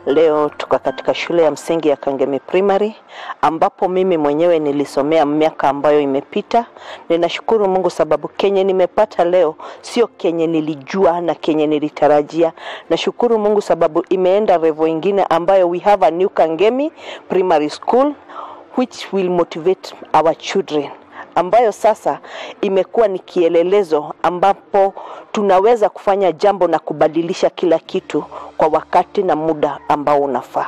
Leo tuko katika shule ya msingi ya Kangemi Primary ambapo mimi mwenyewe nilisomea miaka ambayo imepita. Ninashukuru Mungu sababu kenye nimepata leo sio kenye nilijua na kenye nilitarajia. Nashukuru Mungu sababu imeenda revo ingine ambayo we have a new Kangemi Primary School which will motivate our children ambayo sasa imekuwa ni kielelezo ambapo tunaweza kufanya jambo na kubadilisha kila kitu kwa wakati na muda ambao unafaa.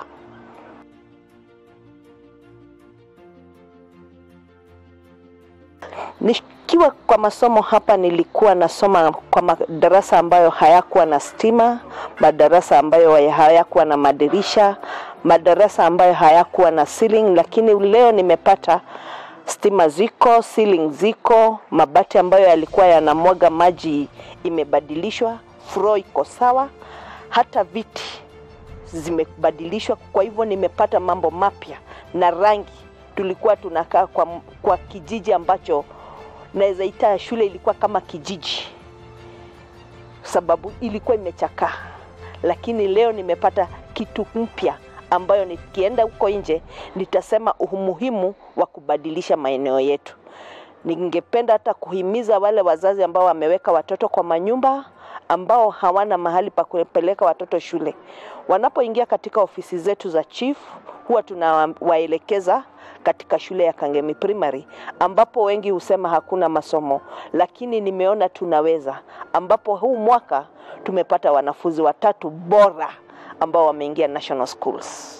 Nikiwa kwa masomo hapa, nilikuwa nasoma kwa madarasa ambayo hayakuwa na stima, madarasa ambayo hayakuwa na madirisha, madarasa ambayo hayakuwa na ceiling, lakini leo nimepata stima ziko, ceiling ziko, mabati ambayo yalikuwa yanamwaga maji imebadilishwa, floor iko sawa, hata viti zimebadilishwa. Kwa hivyo nimepata mambo mapya na rangi. Tulikuwa tunakaa kwa, kwa kijiji ambacho naweza ita shule ilikuwa kama kijiji, sababu ilikuwa imechakaa, lakini leo nimepata kitu mpya ambayo nikienda huko nje nitasema umuhimu wa kubadilisha maeneo yetu. Ningependa hata kuhimiza wale wazazi ambao wameweka watoto kwa manyumba, ambao hawana mahali pa kupeleka watoto shule, wanapoingia katika ofisi zetu za chief, huwa tunawaelekeza katika shule ya Kangemi Primary, ambapo wengi husema hakuna masomo, lakini nimeona tunaweza, ambapo huu mwaka tumepata wanafunzi watatu bora ambao wameingia national schools.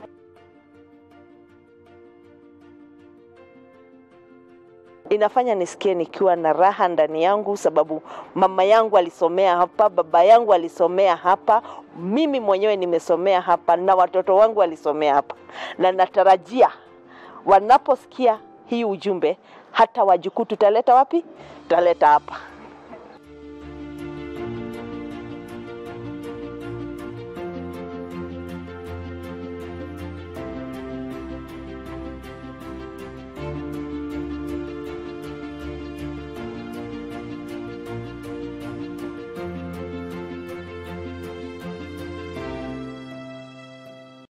Inafanya nisikie nikiwa na raha ndani yangu, sababu mama yangu alisomea hapa, baba yangu alisomea hapa, mimi mwenyewe nimesomea hapa na watoto wangu walisomea hapa, na natarajia wanaposikia hii ujumbe, hata wajukuu tutaleta wapi? Tutaleta hapa.